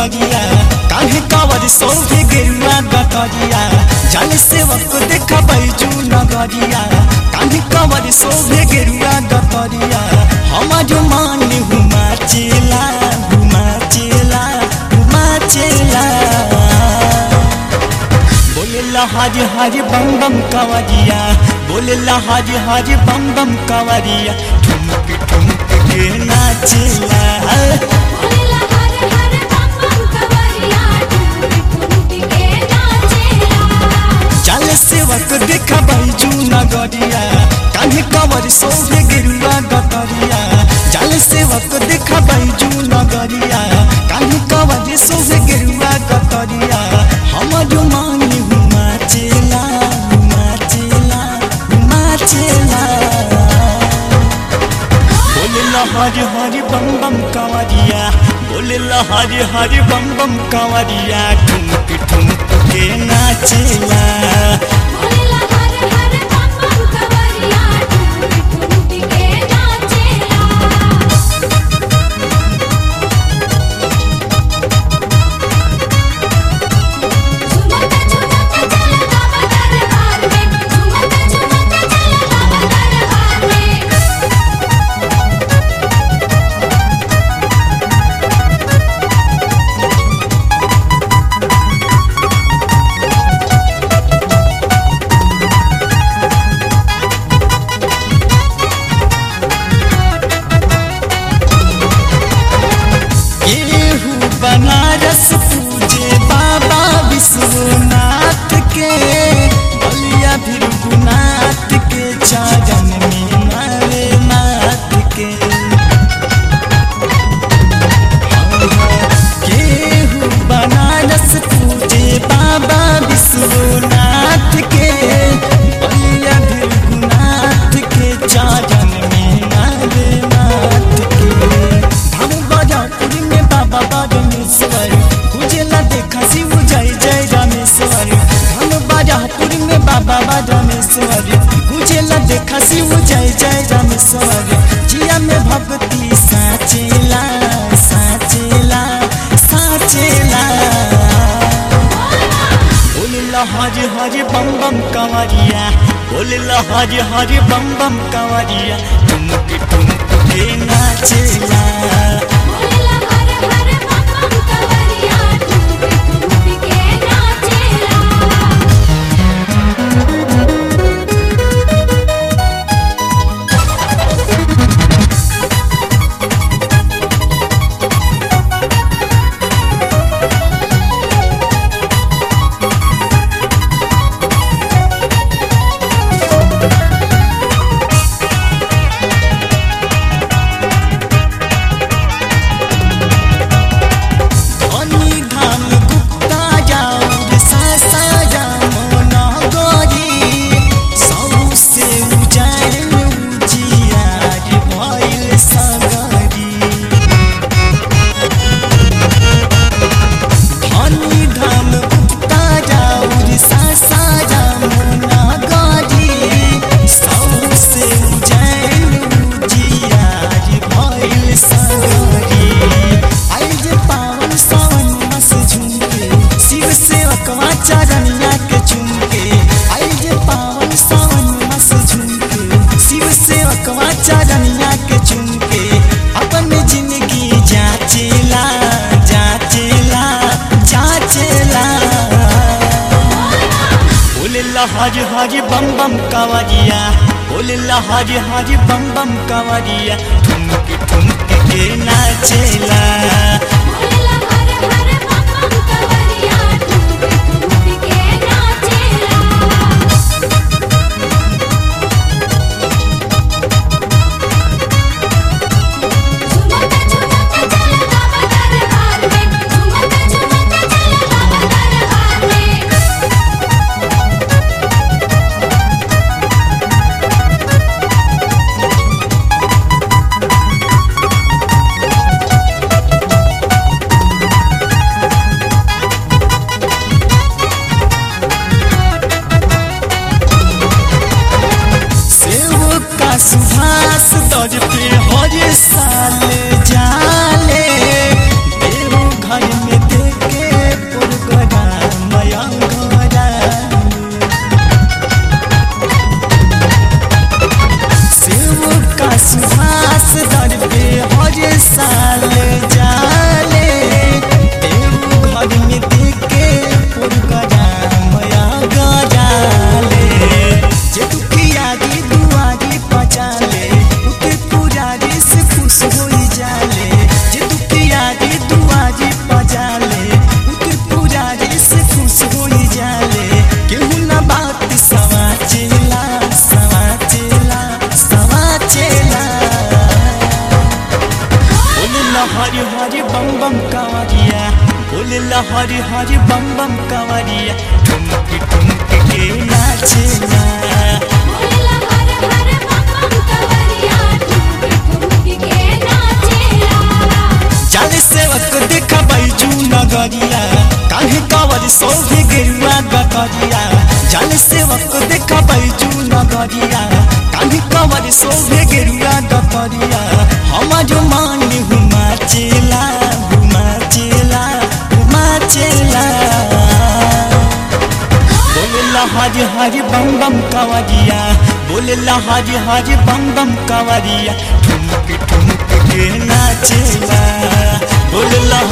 नगरिया काहे कावर सौभे गेरुआ गतरिया जल सेवक देखा बैजू नगरिया काहे कावर सौभे गेरुआ गतरिया हमार मान हुमा चेला हुमा चेला हुमा चेला बोलेला हरि हरि बम बम कवरिया बोलेला हरि हरि बम बम कवरिया ठुमक ठुमक के नाचेला बोलेला हर हर बम बम कवरिया ठुमक ठुमक के नाचेला चल सेवक देखा बैजू नगरिया कान्हे कवर सौभे गिरुआ गतरिया चल सेवक देखा बैजू नगरिया कान्हे कवर सौभे गिरुआ गतरिया हमर मानी हुमा चेला हुमा चेला हुमा चेला बोलेला हरि हरि बम बम कंवरिया बोलेला हरि हरि बम बम कंवरिया ठुमक ठुमक के नाचेला बोलेला हर हर बम बम कवरिया ठुमक ठुमक के नाचेला झुमक झुमक चल बाबा दरबार में झुमक झुमक चल बाबा दरबार में केहू बनारस पूजे बाबा विश्वनाथ के बलिया भृगुनाथ के चरण में मारे नाथ के केहू बनारस पूजे बाबा विश्वनाथ के बलिया भृगुनाथ के चरण में मारे नाथ के धाम बजापुर में बाबा बागेश्वर पूजेला देखा शिव जय जय रामेश्वर धाम बजापुर में बाबा बागेश्वर पूजेला देखा शिव जय जय रामेश्वर जिया में भक्ति साचेला साचेला साचेला बोलेला हरि हरि बम बम कंवरिया बोलेला हरि हरि बम बम कंवरिया ठुमक ठुमक के नाचेला बोलेला हर हर बम बम कवरिया ठुमक ठुमक के नाचेला धनी धाम गुप्ता जाऊर सासा जामो नगरी सौ से उजाड़ उजियार भइल सगरी धनी धाम गुप्ता जाऊर सासा जामो नगरी सौ से उजाड़ उजियार भइल सगरी आई जे पावन सावन मस झुमके शिव से अकवा चरनिया के झुमके आई जे पावन सावन मस झुमके शिव से अकवा चरनिया के झुमके अपन जिंदगी जाचेला जाचेला जाचेला बोलेला हरि हरि बम बम कंवरिया बोलेला हरि हरि बम बम कंवरिया ठुमक ठुमक के नाचेला बोलेला हर हर बम बम कवरिया ठुमक ठुमक के नाचेला झुमक झुमक चल बाबा दरबार में झुमक झुमक चल बाबा दरबार में हरि बम बम कावरिया बोलेला हरि हरि बम बम कावरिया ठुमक ठुमक के नाचेला बोलेला हर हर बम बम कवरिया ठुमक ठुमक के नाचेला जाने सेवक देखा बैजू नगरिया काहे कावर सौभे गेरुआ गगरिया जाने सेवक देखा बैजू नगरिया काहे कावर सौभे गेरुआ गगरिया हमारो मान हुमा चेला हुमा चेला हुमा चेला बोलेला हरि हरि बम बम कावरिया बोलेला हरि हरि बम बम कावरिया ठुमक ठुमक के नाचेला बोलेला